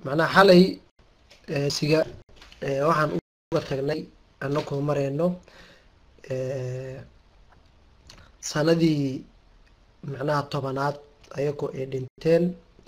macnaha xalay siga waxaan uga tagnay anakoo mareyno sanadii macnaha tobanaad ayagoo ay dhinteen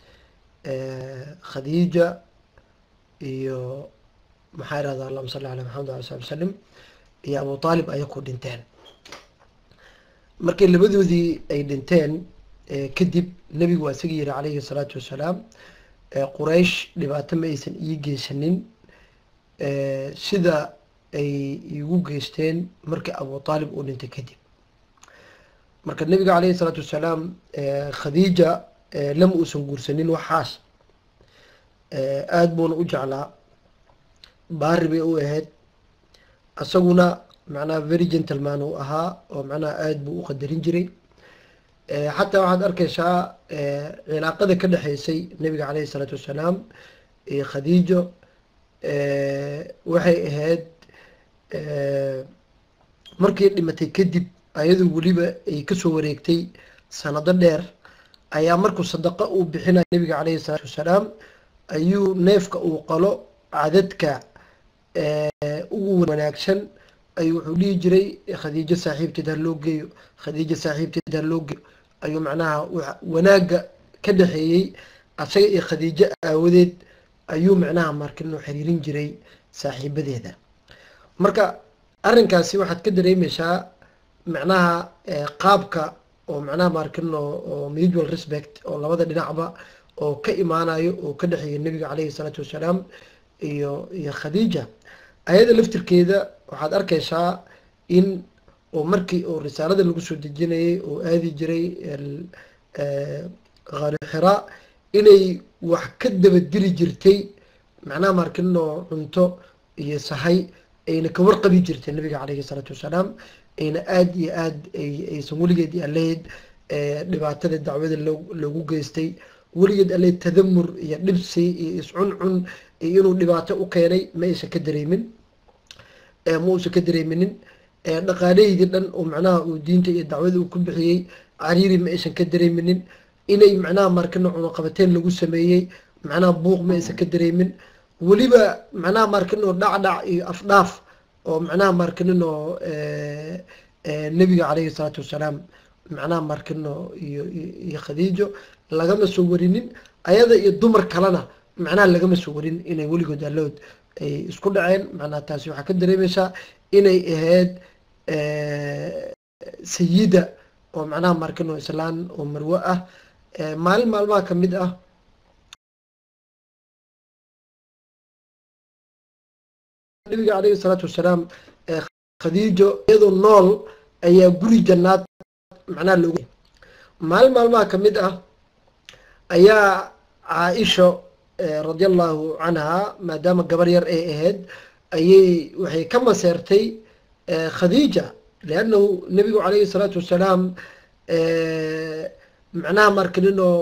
khadiija iyo maxaa irahda allahuma salli ala maxamed ala sali wsalim iyo abu taalib ayakoo dhinteen markii labadoodii ay dhinteen kadib nebigu waa isaga yihi calayhi salaatu wassalaam quraysh dhibaato ma aysan ii geysanin sida ay igu geysteen markii abu taalib uu dhintay kadib marka nebiga calayhi salaatu wassalaam khadiija lama uusan guursanin waxaas aada buuna u jeclaa baari bay u ahayd isaguna macnaha very gentleman uu ahaa oo macnaha aada buu u qadarin jiray xataa waxaad arkeysaa cilaaqada ka dhexeysay nebiga caleyhi isalaatu wassalaam iyo khadiijo waxay ahayd markii dhimatay kadib ayadoo weliba ay kasoo wareegtay sanado dheer ayaa markuu sadaqo uu bixinaya nebiga caleyhi isalaatu wassalaam ayuu neefka uu qalo cadadka ugu wanaagsan ayuu wuxuu dhihi jiray khadiijo saaxiibteed ha loo geeyo khadiijo saaxiibteed ha loo geeyo ayuu macnaha wanaagga ka dhexeeyey asaga iyo khadiijo aawadeed ayuu macnaha markino xiriirin jiray saaxiibadeeda marka arrinkaasi waxaad ka dareemeysaa macnaha qaabka oo macnaha markino oo mutual respect oo labada dhinacba oo ka imaanayo oo ka dhexeeya nebiga caleyhi isalaatu wassalaam iyo iyo khadiija ayada laftirkeeda waxaad arkeysaa in oo markii oo risaalada lagu soo dejinayay oo aadi jiray khari xiraa inay wax ka dabadili jirtay macnaha markinoo cunto iyo sahay ayna ka warqabi jirtay nabiga caleyhi isalaatu wassalaam ayna aada iyo aad aysan weligeed aleyd dhibaatada dacwada loogu geystay weligeed aleyd tadamur iyo dhibsi iyo iscuncun iyo inuu dhibaato u keenay ma aysan ka dareemin ma uusan ka dareeminin dhaqaalaheydii dhan oo macnaha uu diinta iyo dacwada uu ku bixiyey cariiri ma aysan ka dareeminin inay macnaha markino cunaqabateen lagu sameeyey macnaha buuq ma aysan ka dareemin weliba macnaha markino dhacdhac iyo afdhaaf oo macnaha markinino nebiga caleyhi isalaatu wassalaam macnaha markino iyo iyo khadiijo lagama soo warinin ayada iyo dumar kalena macnaha lagama soo warin inay weligood allood ay isku dhaceen macnaha taasi waxaa ka dareemeysaa inay ahayd sayida oo macnaha markino islaan oo marwo ah maalin maalmaha kamid ah nabiga caleyhi isalaatu wassalaam khadiijo iyadoo nool ayaa guri jannaad macnaha loogu maalin maalmaha kamid ah ayaa caaisha radia allahu canha maadaama gabar yar ay ahayd ayay waxay ka maseertay khadiija liannahu nebigu caleyhi isalaatu wassalaam macnaha markaninoo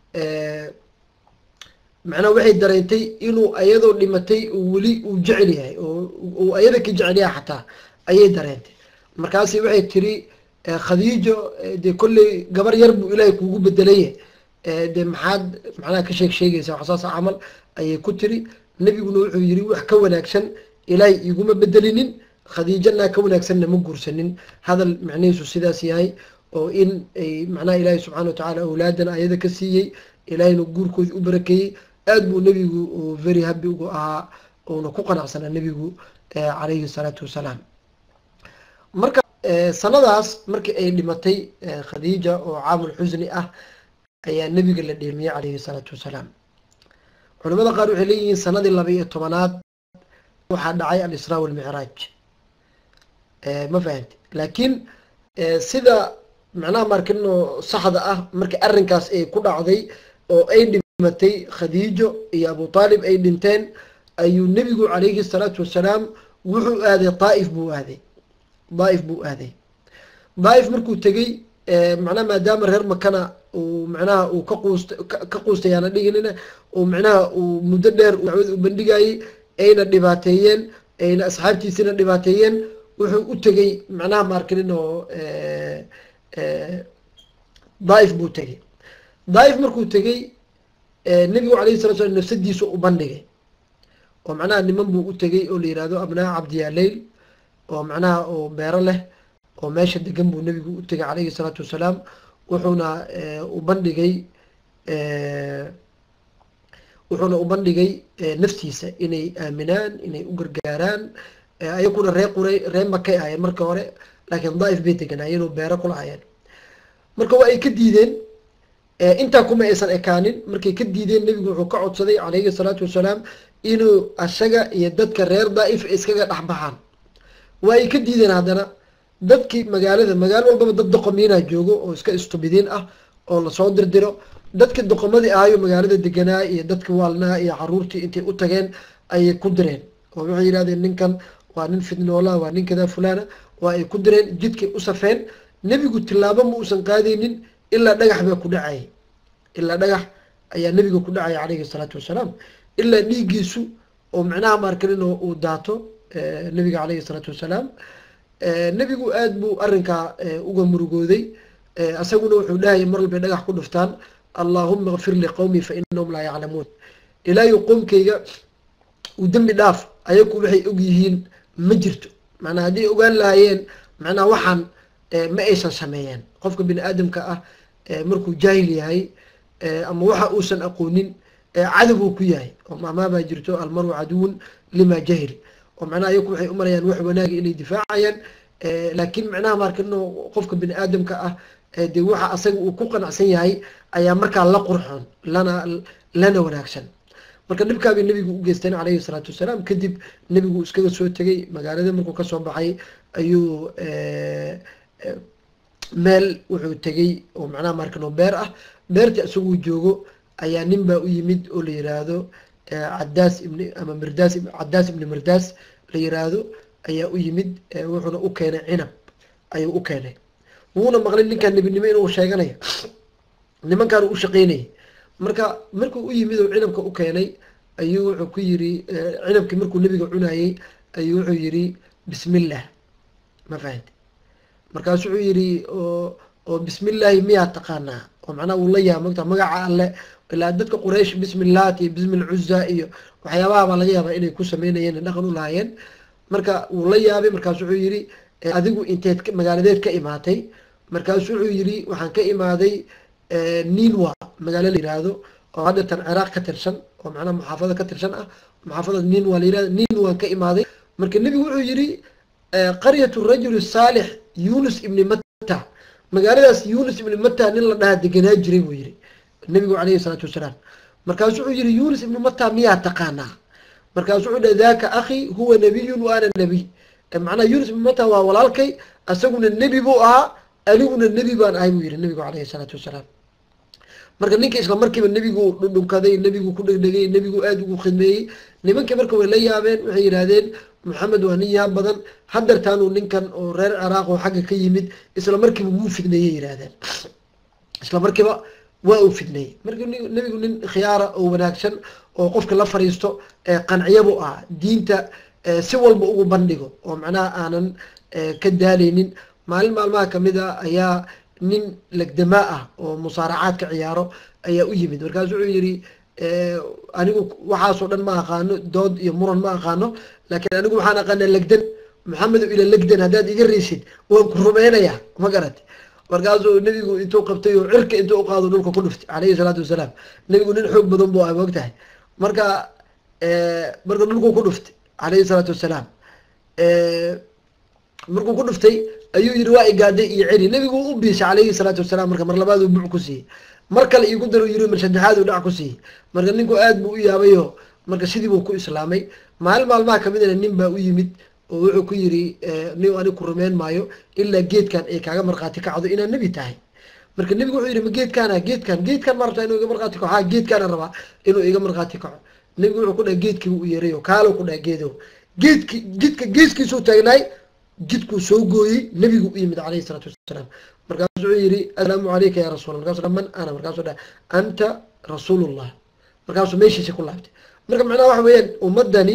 macnaha waxay dareentay inuu ayadoo dhimatay uu weli uu jecel yahay oo uu ayada ka jecel yahay xataa ayay dareentay markaasi waxay tiri khadiijo dee kolley gabar yar buu ilaahay kuugu bedelaya dee maxaad macnaha ka sheeg sheegaysa wax saasa camal ayay ku tiri nebiguna wuxuu yiri wax ka wanaagsan ilaahay iguma bedelinin khadiijana ka wanaagsanna ma guursanin hadal macnihiisu sidaas yahay oo in ay macnaha ilaahay subxana watacaala awlaadan ayada ka siiyey ilaahayna guurkoodii u barakeeyey aada buu nebigu very happy ugu ahaa uuna ku qanacsanaa nebigu calayhi salaatu wassalaam marka sanadaas markii ay dhimatay khadiija oo caamul xusni ah ayaa nebiga la dheemiyey calayhi salaatu wassalaam culamada qaar waxay leeyihiin sanadii laba iyo tobanaad waxaa dhacay alisraa walmicraaj ma fahamti laakiin sida macnaha markino saxda ah markii arrinkaas ay ku dhacday oo ay dhimatay khadiijo iyo abu taalib ay dhinteen ayuu nebigu calayhi salaatu wassalaam wuxuu aaday daaif buu aaday daaif buu aaday daaif markuu tegey macnaha maadaama reer makana uu macnaha uu ka quust ka quustayaana dhiginina uu macnaha uu muddo dheer dacwada u bandhigayey ayna dhibaateeyeen ayna asxaabtiisina dhibaateeyeen wuxuu u tegey macnaha maarkinin oo daaif buu tegey daaif markuu tegey nebigu alayhi salatu slam nafsadiisu u bandhigay oo macnaha niman buu u tegay oo la yihahdo abnaa cabdiyaaleyl oo macnaha oo beero leh oo meesha degan buu nebigu u tegay calayhi salaatu wasalaam wuxuuna u bandhigay wuxuuna u bandhigay naftiisa inay aaminaan inay u gargaaraan ayakuna ree qura ree makay ahaayeen marka hore laakiin daaif bay deganaayeen oo beero kula hayeen marka waa ay ka diideen intaa kuma aysan ekaanin markay ka diideen nebigu wuxuu ka codsaday calayhi salaatu wasalaam inuu asaga iyo dadka reer daaif iskaga dhexbaxaan waa ay ka diideen haddana dadkii magaalada magaalo walbaba dad doqomiinaa joogo oo iska istubidiin ah oo lasoo dirdiro dadkii doqomadii ahayo magaalada deganaa iyo dadki waalnaa iyo caruurtii intay u tageen ayay ku direen oo waxay yidhahdeen ninkan waa nin fidnoola waa nin kadaa fulana waa ay ku direen jidkay u safeen nebigu tilaabo ma uusan qaadaynin ilaa dhagax baa ku dhacayay ilaa dhagax ayaa nebiga ku dhacaya calayhi salaatu wasalaam ilaa dhiiggiisu oo micnaha maarkanin oo uu daato nebiga calayhi salaatu wasalaam nebigu aada buu arrinkaa uga murugooday isaguna wuxuu dhahayay mar walbay dhagax ku dhuftaan allahuma kfir liqowmi fa inahum laa yaclamuun ilaayo qoomkayga uu dembi dhaaf ayaku waxay og yihiin ma jirto macnaa hadday ogaan lahaayeen macnaha waxaan ma aysan sameeyeen qofka bini aadamka ah markuu jaahil yahay ama waxa uusan aqoonin cadow uu ku yahay oo maamaabaa jirto almaru caduwun lima jahil oo macnaha ayaku waxay umarayaan wax wanaaga inay difaacayaan laakiin macnaha markano qofka bini aadamka ah dee waxa asaga uu ku qanacsan yahay ayaa markaa la qurxoon lana lana wanaagsan marka dhibkaabay nebigu u geysteen calayhi salaatu wasalaam kadib nebigu iskaga soo tegay magaalada markuu kasoo baxay ayuu meel wuxuu tegay oo macnaha markano beer ah beerta isaguu joogo ayaa nin baa u yimid oo la yiraahdo cadaas ibni ama mirdaas cadaas ibni mirdaas la yiraahdo ayaa u yimid wuxuuna u keenay cinab ayuu u keenay wuuna maqlay ninkaan nebinimo inuu sheeganayo nimankaan u shaqeynayay marka markuu u yimid oo cinabka u keenay ayuu wuxuu ku yiri cinabkii markuu nebiga cunayey ayuu wuxuu yiri bismillah ma fahanti markaasu wuxuu yiri oo oo bismillaahi miyaa taqaanaa oo macnaha uu la yaaba mogta magaca alle ilaa dadka quraysh bismillaat iyo bismi lcuza iyo waxyaabaha baa laga yaabaa inay ku sameynayeen dhaqan u lahaayeen marka wuu la yaabay markaasu wuxuu yiri adigu inteed magaaladeed ka imaatay markaasu wuxuu yiri waxaan ka imaaday ninwa magaalo la yiraahdo oo haddatan ciraaq ka tirsan oo macnaha muxaafado ka tirsan ah muxaafada ninwa la yirahdo ninwan ka imaaday marka nebigu wuxuu yiri qaryatu rajuli saalix yunus ibni matta magaaladaas yunus ibni matta nin la dhahaa deganaa jiray buu yiri nebigu calayhi salaatu wasalaam markaasu wuxuu yiri yunus ibni matta miyaa taqaanaa markaasu wuxuu dhaha daka akhi huwa nabiyun wa ana nabiy macnaha yunus ibni matta waa walaalkay isaguna nebi buu ahaa aniguna nebi baan ahay buu yihi nebigu calayhi salaatu wasalaam marka ninka isla markiiba nebigu dhudhunkaday nebigu ku dhegdhegay nebigu aada ugu khidmeeyey nimankii marka way la yaabeen waxay yidhaahdeen maxamed waa nin yaab badan hadeertaanuu ninkan oo reer ciraaq oo xagga ka yimid isla markiiba wuu fidneeyey yidhahdeen isla markiiba waa uu fidneeyey marka nebigu nin khiyaara oo wanaagsan oo qofka la fariisto qanciyabu ah diinta si walba ugu bandhigo oo macnaha aanan ka daaleynin maalin maalmaha kamid a ayaa nin legdamaa ah oo musaaracaadka ciyaaro ayaa u yimid markaasu wuxuu yihi anigu waxaasoo dhan ma aqaano dood iyo muran ma aqaano laakiin anigu waxaan aqaanaa legdan maxamedo ila legdan haddaad iga reysid waan ku rumeynaya ma garati markaasuu nebigu intuu qabtay oo cirka intuu uqaado dhulka ku dhuftay calayhi salaatu wasalaam nebigu nin xoog badan buu ah moog tahay marka marka dhulkuu ku dhuftay calayhi salaatu wasalaam markuu ku dhuftay ayuu yihi waa igaaday iyo celi nebigu u biisay calayhi salaatu wasalaam marka mar labaad uu buc ku siiyey mar kale igu daru yiri mar saddexaad uu dhac ku siiyey marka ninku aad buu u yaabayo marka sidii buu ku islaamay maalin maalmaha kamidana nin baa u yimid oo wuxuu ku yiri nin anig ku rumeyn maayo ilaa geedkan ay kaaga markhaati kacdo inaad nebi tahay marka nebigu wuxuu yihi ma geedkaana geedkan geedkan ma rabtaa inuu iga markhaati kaco ha geedkaana rabaa inuu iga markhaati kaco nebigu wuxuu ku dhaha geedkii u yeeray o kaalo ku dhaha geedo geedki jidka geeskiisuu taagnaay jidkuu soo gooyey nebigu u yimid calayhi salaatu wasalaam markaasu wuxuu yihi assalaamu calayka ya rasuul markasu man ana markaasuu dhaha anta rasuulullah markaasuu meeshiisi ku laabtay marka macnaha waxa weeyaan ummadani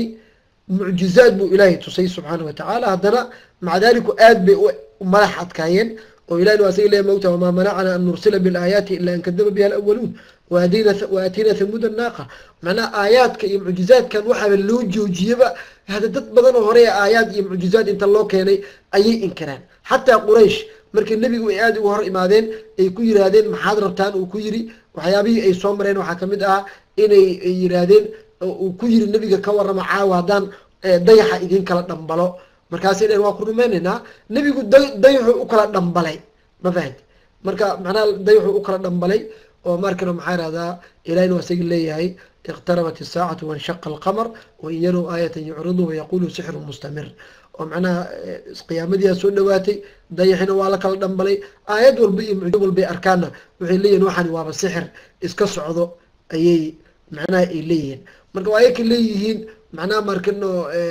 mucjizaad buu ilaahay tusay subxaana watacaala haddana maca daliku aad bay u madax adkaayeen oo ilahin waa isaga leeya mogta wamaa manacana an nursila bilaayaati ila an kadaba biha alawaluun waaatiina thamuuda naaqa macnaha aayaadka iyo mucjizaadkan waxaaba loo joojiyaba hada dad badan oo hore aayaad iyo mucjizaad inta loo keenay ayay inkiraan xataa quraysh markii nebigu ay aada uga hor imaadeen ay ku yiraahdeen maxaad rabtaan uu ku yiri waxyaabihii ay soo mareen waxaa kamid ah inay yiraahdeen uu ku yiri nebiga ka warrama caawa haddaan dayaxa idin kala dhambalo markaasay dheen waa ku rumaynaynaa nebigu da dayaxuu u kala dhambalay ma fahanti marka macnaha dayaxuu u kala dhambalay oo markana maxaa irahdaa ilahina waa isagi leeyahay iqtarabat isaacatu wanshaqa alqamar wain yarow aayatan yucridu wayaqulu sixru mustamir oo macnaha qiyaamadiyaa soo dhawaatay dayaxina waa la kala dhambalay aayad walba iyo mucjizo walbay arkaana waxay leeyihin waxani waaba sixir iska socdo ayay macnaha ay leeyihiin marka waa ayaka leeyihiin macnaha markano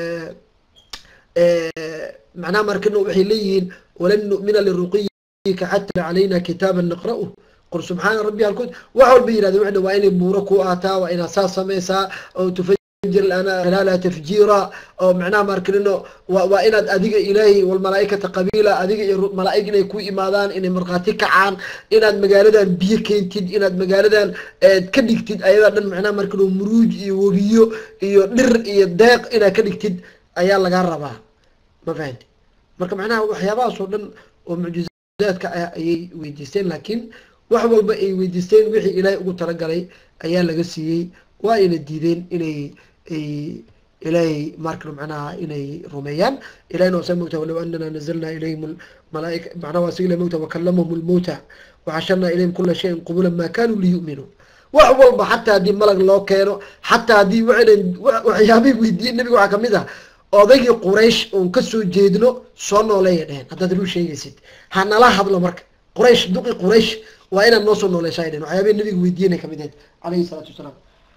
macnaha markano waxay leeyihiin walan nu'mina liruqiyika xata calayna kitaaban naqra'u qul subxaana rabbi halkood wax walba yirahdeen waxna waa inay buuro ku aataa waa inaad saas samaysaa oo tufajir lana khilaala tafjiira oo macnaha markanino waa waa inaad adiga ilaahay walmalaaikata qabiila adiga iyo malaa'ig inay ku imaadaan inay markhaati kacaan inaad magaaladan biyo keentid inaad magaaladan ka dhigtid ayadaa dhan macnaha markano muruuj iyo webiyo iyo dhir iyo deeq inaad ka dhigtid ayaa lagaa rabaa ma fahanti marka macnaha waxyaabahaas oo dhan oo mucjizaadka ah ayay weydiisteen laakiin wax walba ay weydiisteen wixii ilaahay ugu talagalay ayaa laga siiyey waa ayna diideen inay ay ilaahay markano macnaha inay rumeeyaan ilahina waa sa mogta walow anana nazalna ilayhim malaaika macnaha waa sigla mogta wakalamahum lmowta waxasharna ilayhim kula shayin qubula ma kanuu liyu'minuu wax walba xataa haddii malag loo keeno xataa haddii waxay waxyaabay weydiiyeen nabiga waxaa kamid ah odaygii quraysh oon kasoo jeedno soo nooleeya dheheen haddaad ruu sheegaysid ha nala hadlo marka quraysh duqi quraysh waa inaad noo soo nooleysha dhehen waxyaabay nabiga weydiiyanay kamid ahayd calayhi salaatu wasalaam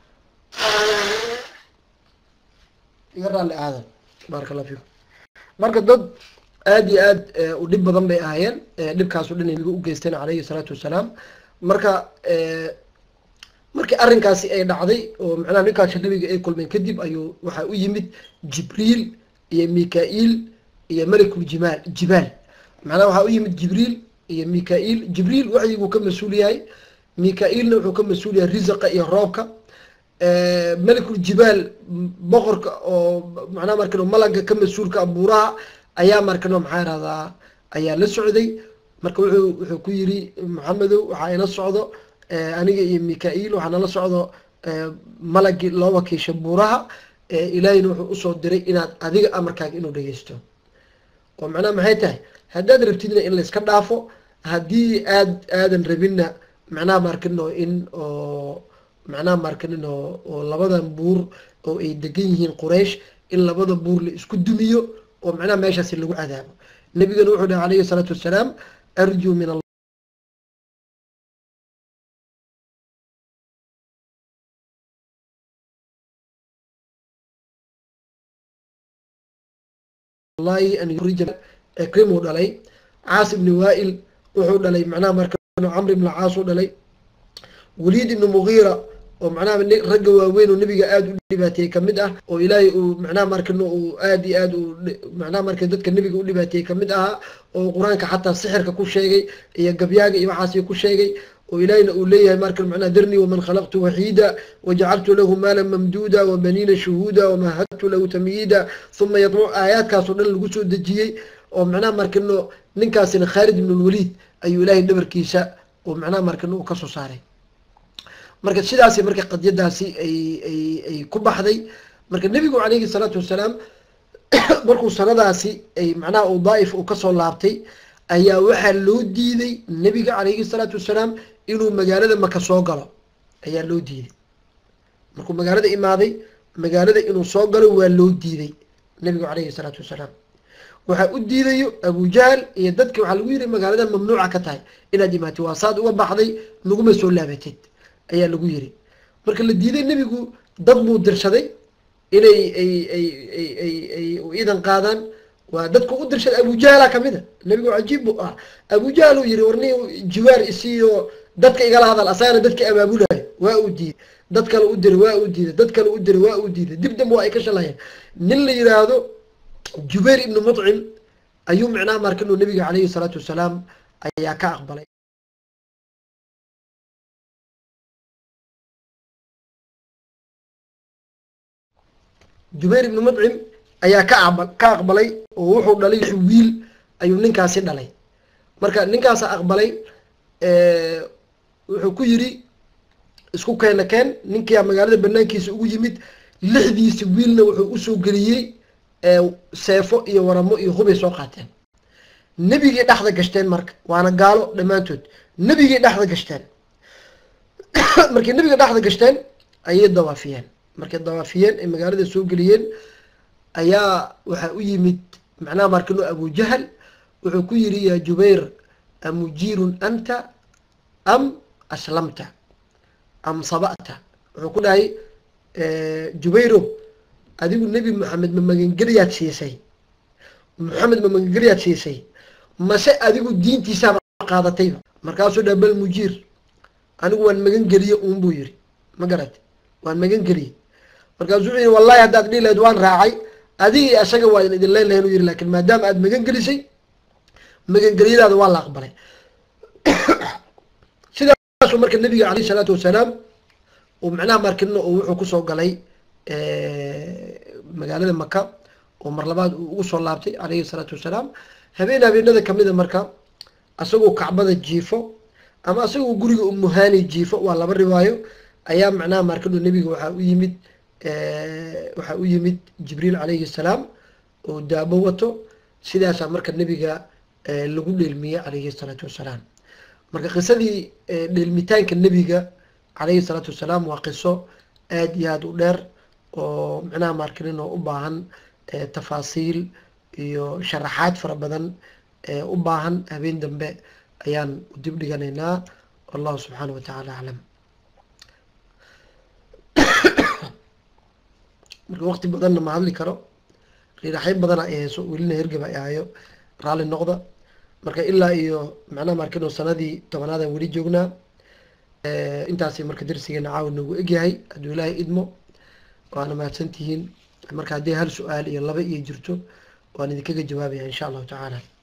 iga raalli aadan baaraka allah fiikum marka dad aada iyo aad u dhib badan bay ahaayeen dhibkaaso dhan ay nabiga u geysteen calayhi salaatu wasalaam marka markii arrinkaasi ay dhacday oo macnaha ninkaasi nabiga ay kulmeen kadib ayuu waxaa u yimid jibriil iyo mika-iil iyo malakul jimaal jibaal macnaha waxaa u yimid jibriil iyo mika-iil jibriil waxyiguu ka mas-uul yahay mika-iilna wuxuu ka mas-uul yahay risaqa iyo roobka malakul jibaal boqorka oo macnaha markano malaga ka mas-uulka abuuraha ayaa markano maxaa irahdaa ayaa la socday marka wuxuu wuxuu ku yiri maxamedow waxaa ina socdo aniga iyo mika-iil waxaa nala socdo malagii loo wakiisha buuraha ilaahiyna wuxuu usoo diray inaad adiga amarkaaga inuu dhegeysto oo macnaha maxay tahay haddaad rabtidna in layska dhaafo haddii aad aadan rabinna macnaha markino in oo macnaha markanino oo labadan buur oo ay degan yihiin quraysh in labada buur la isku dumiyo oo macnaha meeshaasi lagu cadaabo nabigana wuxuu dhahay calayhi salaatu wassalaam arjuu min allahi an yurija ikrimuu dhalay caas ibni waail wuxuu dhalay macnaha marka camr ibn caas u dhalay waliid ibni mugiira oo macnaha ragga waaweyn oo nabiga aada u dhibaateeyey kamid ah oo ilaahay uu macnaha markan uu aada iyo aad u macnaha marka dadka nabiga u dhibaateeyey kamid ahaa oo qur-aanka xataa sixirka ku sheegay iyo gabyaaga iyo waxaasi ku sheegay oo ilaahayna uu leeyahay markan macnaha darnii waman khalaqtu waxiida wajacaltu lahu maalan mamduuda wabaniina shuhuuda wamahadtu lahu tamyiida uma yadmuc aayaadkaasoo dhan lagu soo dejiyey oo macnaha markano ninkaasina khaalid ibn lwaliid ayuu ilaahay dhabarkiisa oo macnaha markano uu kasoo saaray marka sidaasi marka qadyadaasi ay ay ay ku baxday marka nebigu calayhi salaatu wasalaam markuu sanadaasi ay macnaha uu daa'if uu kasoo laabtay ayaa waxaa loo diiday nebiga calayhi salaatu wasalaam inuu magaalada maka soo galo ayaa loo diiday markuu magaalada imaaday magaalada inuu soo galo waa loo diiday nebigu calayhi salaatu wasalaam waxaa u diidayo abujahal iyo dadki waxaa lagu yiri magaaladan mamnuuca ka tahay inaad imaatid waa saad uga baxday naguma soo laabatid ayaa lagu yiri marka la diiday nebigu dad buu dirshaday inay ay ay ay ay ay iidan qaadaan waa dadku u dirshaday abujahala kamid a nebigu cajiib buu ah abujahal uu yiri warni jiwaar isiiyo dadka igala hadal asagana dadka abaabulayo waa uu diiday dad kale u diray waa uu diiday dad kale u diray waa uu diiday dib dambe waa ay ka shalayeen nin la yiraahdo jubayr ibnu mutcim ayuu micnaha marka inuu nabiga calayhi salaatu wasalaam ayaa ka aqbalay jubayr ibnu mudcim ayaa ka aqba ka aqbalay oo wuxuu dhalay wiil ayuu ninkaasi dhalay marka ninkaasa aqbalay wuxuu ku yidhi isku keena keen ninkia magaalada banaankiisa ugu yimid lixdiisi wiilna wuxuu usoo geliyey seefo iyo waramo iyo hubay soo qaateen nebigii dhexda gashteen marka waana gaalo dhammaantood nebigii dhexda gashteen markay nebiga dhexda gashteen ayay dawaafiyeen markay dawaafiyeen ay magaalada soo geliyeen ayaa waxaa u yimid macnaha markino abujahal wuxuu ku yidhi yaa jubayr amujiirun anta am aslamta am saba'ta wuxuu ku dhahay jubayro adigu nebi moxamed ma magangeliyaad siisay moxamed ma magangeliyaad siisay mase adigu diintiisaaba qaadatayba markaasuu dhaha bal mujiir anigu waan magan geliye uun buu yidhi ma garate waan magan geliyey markaasuu wuxuu yihi wallahi haddaad dhihi lahayd waan raacay adigii isaga waa idin leyn lahayn u yihi lakin maadaama aad magan gelisay magangelyadaada waa la aqbalay sidaasuu marka nabiga alayh isalaatu wasalaam uu macnaha markino uu wuxuu kusoo galay magaalada maka oo mar labaad uu ugu soo laabtay alayhi salaatu wasalaam habeen habeenada kamida marka asagoo kacbada jiifo ama asagoo guriga umuhani jiifo waa laba riwaayo ayaa macnaha markino nebiga waxaa u yimid waxaa u yimid jibriil calayhi salaam oo daabo wato sidaasaa marka nebiga lagu dheelmiyey calayhi salaatu wasalaam marka qisadii dheelmitaanka nebiga calayhi salaatu wasalaam waa qiso aada iyo aada u dheer oo macnaha markinin oo u baahan tafaasiil iyo sharaxaad fara badan u baahan habeen dambe ayaan dib dhiganaynaa wallahu subxaana wa tacaala aclam marka waqti badanna ma hadli karo riiraxyo badana ay hayso welina hergaba ay hayo raalli noqda marka ilaa iyo macnaha markino sanadii tobanaadaan weli joognaa intaasi marka darsigeena caawa noogu egyahay hadduu ilaahay idmo waana mahadsan tihiin marka haddii hal su-aal iyo laba iyo jirto waan idinkaga jawaabaya insha allahu tacaala